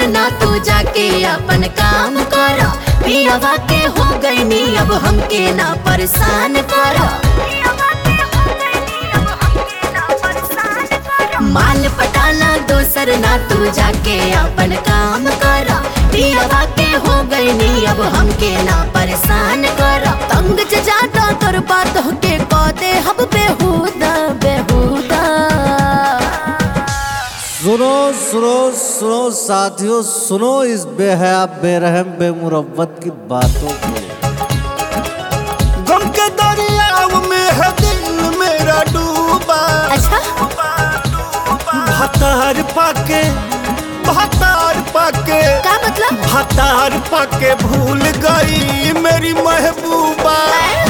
ना तू जाके अपन काम कर पियावा के हो गई नी अब हमके ना परेशान कर माल पटाना दोसर ना तू जाके अपन काम कर पियावा के हो गई नी अब हमके ना परेशान कर तंग च जाता तोर बात के कदे हम बेहुदा बेहुदा सुनो सुनो सुनो साथियों सुनो इस बेहया बेरहम बेमुरवत की बातों को गम के दरियाव में है दिल मेरा डूबा अच्छा भतार पाके भतार पाके का मतलब भतार पाके भूल गई मेरी महबूबा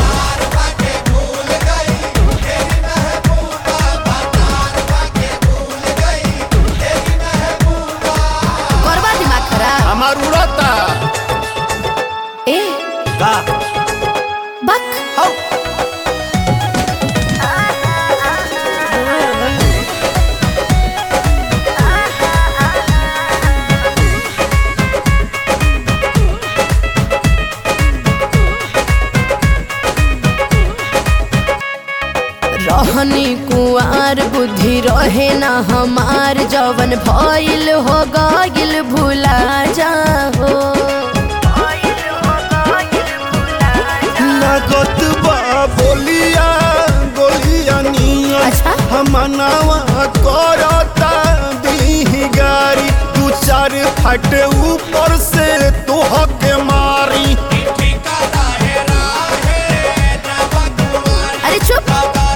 करवा दिमाग खराब हमार उड़ाता ए का बक हौ रहनी कुआर बुद्धि रहे ना हमार जवन भइल हो गइल भुला जाओ लागत बा बोलिया गोलिया निया अच्छा। हमनावा करता दी गारी दू चार फट ऊपर से तोह के मारी अरे चुप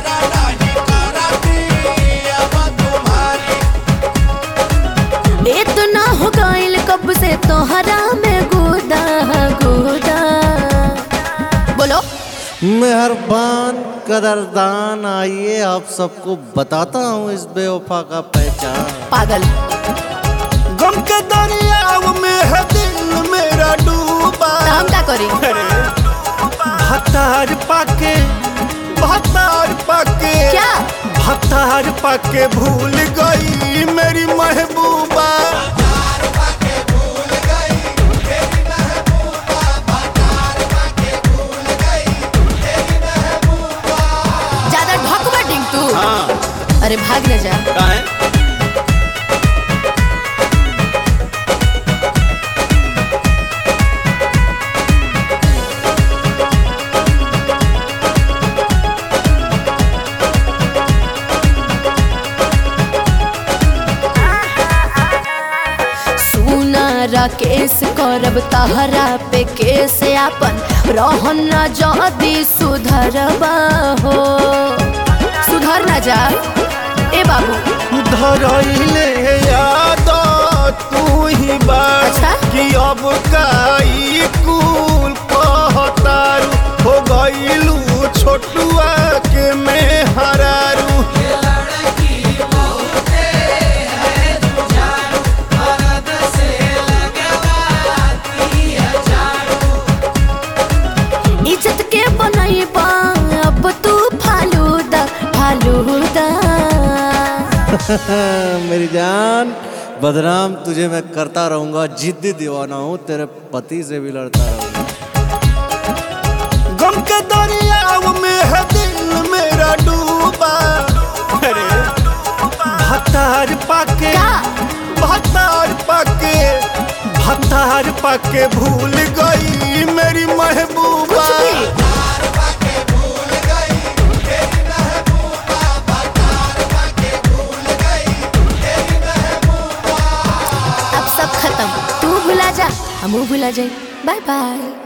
इतना हो गइल कब से तोहरा में गुदा गुदा बोलो मेहरबान कदरदान आइए आप सबको बताता हूँ इस बेवफा का पहचान पागल गम के दरियाव में है दिल मेरा डूबा तो हम का करी भतार पाके भतार पाके क्या भतार पाके भूल गई मेरी महबूबा ज्यादा ढकवा डिंग तू हाँ अरे भाग न जा का है सुना राकेश करब तहरा पे केस आपन रहन न जदी सुधरबा हो सुधर न जा ए बाबू धरैले याद तू ही बात अच्छा? कि अब काई कुल कहतारू हो गईलू छोटुआ के में हरारू इज्जत के बनैबा अब तू फालूदा फालूदा मेरी जान बदनाम तुझे मैं करता रहूंगा जिद्दी दीवाना हूँ तेरे पति से भी लड़ता रहूंगा गम के दरियाव में है दिल मेरा डूबा अरे भतार पाके का भतार पाके भतार पाके भूल गई मेरी महबूबा कुछ भी अब सब खत्म तू भुला जा हम भुला जाए बाय बाय